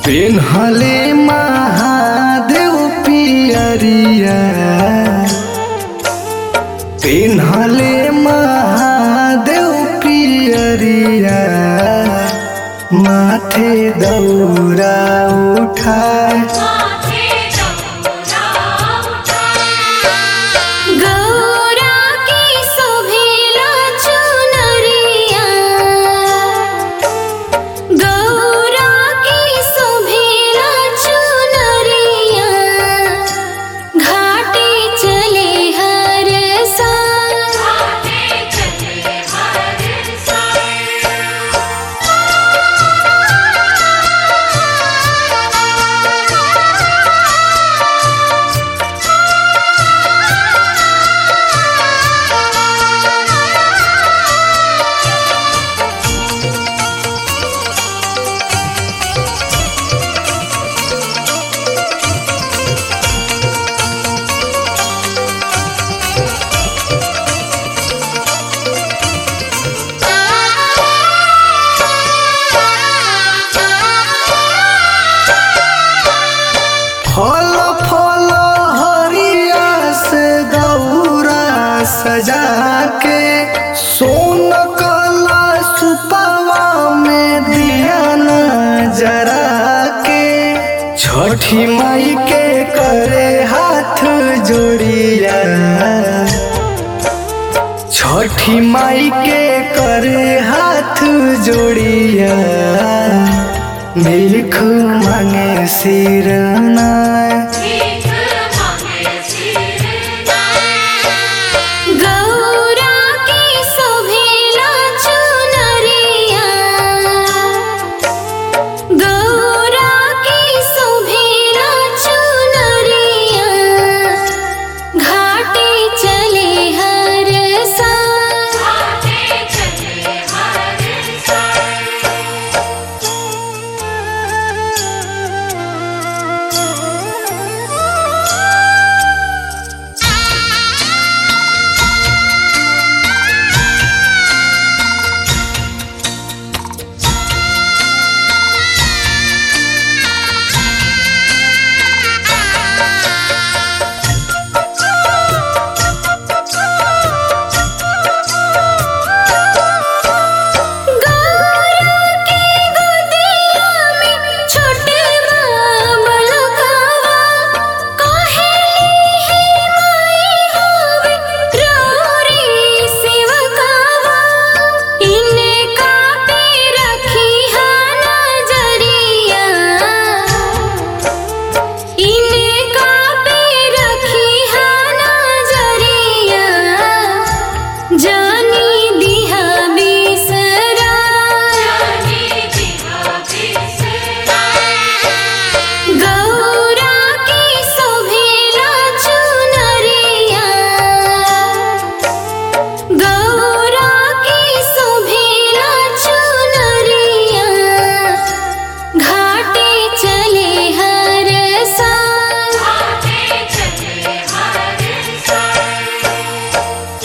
पेन्हले महादेव पियरिया पेन्हले महादेव पियरिया माथे दौरा उठाए माथे दौरा उठाए गौरा की शोभिला चुनरिया गौरा की शोभिला चुनरिया घाटे चले हर साल घाटे चले हर साल फल फल हरिया से दौरा सजा के सोन कला सुपावा में दिया न जरा के छठी माई के करे हाथ जोड़िया छठी माई के करे हाथ जोड़िया भीख मांगे सिरनाए भीख मांगे गौरा की शोभिला चुनरिया गौरा की शोभिला चुनरिया घाटे चले हर साल घाटे चले हर गौरा की गोदिया में छोटे बाबलकवा कहेली ही माई होवे रोरी सेवकवा इने का पे रखी हा नजरिया इने का पे रखी हा नजरिया जानी दिहा बिसरा जानी दिहा बिसरा गौरा की शोभिला चुनरिया गौरा की शोभिला चुनरिया घाटे चले हर साल घाटे चले हर साल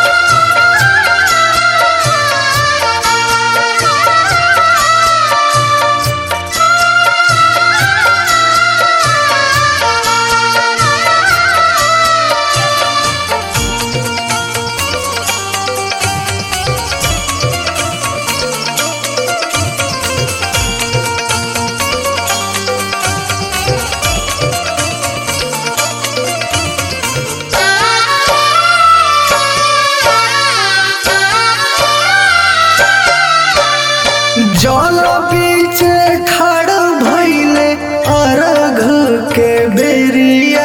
जल बीच खड़ भइले अर्घ के बेरिया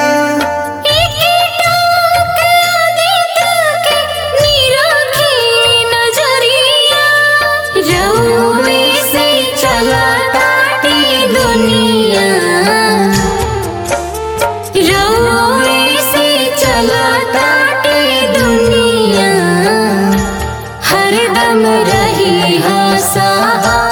हरदम रही हाँ सहा